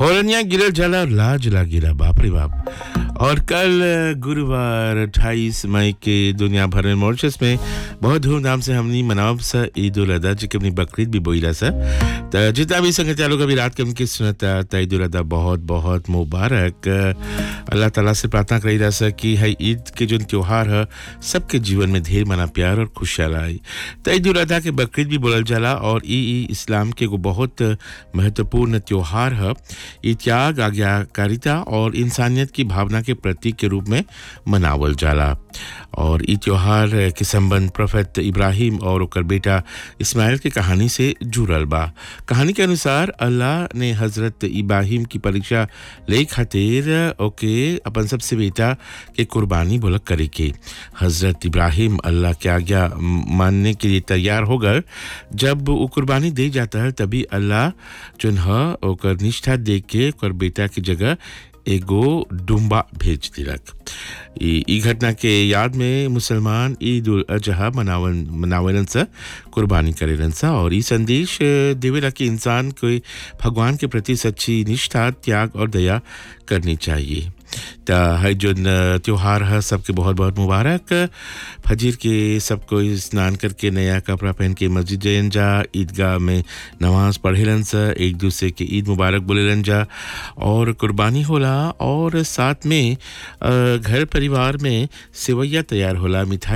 होरनिया गिरल जाला और लाज लागिला बाप रे बाप और कल गुरुवार 28 मई के दुनिया भर में मॉरिशस में बहुत धूमधाम से हमनी मनावब सा ईद उल अदा जी के अपनी बकरीद भी बोइला सा त जितना भी संगत लोग अभी रात के उनकी सुनता त ईद उल अदा बहुत बहुत मुबारक अल्लाह ताला से प्रार्थना करी रहा सा कि है ईद के जो त्योहार है सबके जीवन में ढेर मना प्यार और खुशहाल आई त ईद उल अदा के बकरीद भी बोलल जाला और ई ई इस्लाम के एगो बहुत महत्वपूर्ण त्योहार है ई त्याग आज्ञाकारिता और इंसानियत की भावना के प्रतीक के रूप में मनावल जाला और ई त्योहार के संबंध प्रोफेट इब्राहिम और ओकर बेटा इस्माइल के कहानी से जुड़ल बा कहानी के अनुसार अल्लाह ने हजरत इब्राहिम की परीक्षा ले खातिर ओके अपन सबसे बेटा के कुर्बानी बोलक करे के हजरत इब्राहिम अल्लाह के आज्ञा मानने के लिए तैयार हो गए जब वो कुर्बानी दे जाता है तभी अल्लाह जोन ह ओकर निष्ठा देख के ओकर बेटा की जगह एगो डुम्बा भेज दिलक ई घटना के याद में मुसलमान ईद उल अजहा मनावन मनावलन सा कुर्बानी करेलन सा और ई संदेश देवेला कि इंसान को भगवान के प्रति सच्ची निष्ठा त्याग और दया करनी चाहिए त है जो त्योहार है सबके बहुत बहुत मुबारक फजीर के सबको स्नान करके नया कपड़ा पहन के मस्जिद जयन जा ईदगाह में नमाज पढ़ेलन सा एक दूसरे के ईद मुबारक बोलेलन जा और कुर्बानी होला और साथ में घर परिवार में सेवैया तैयार होला मिठाई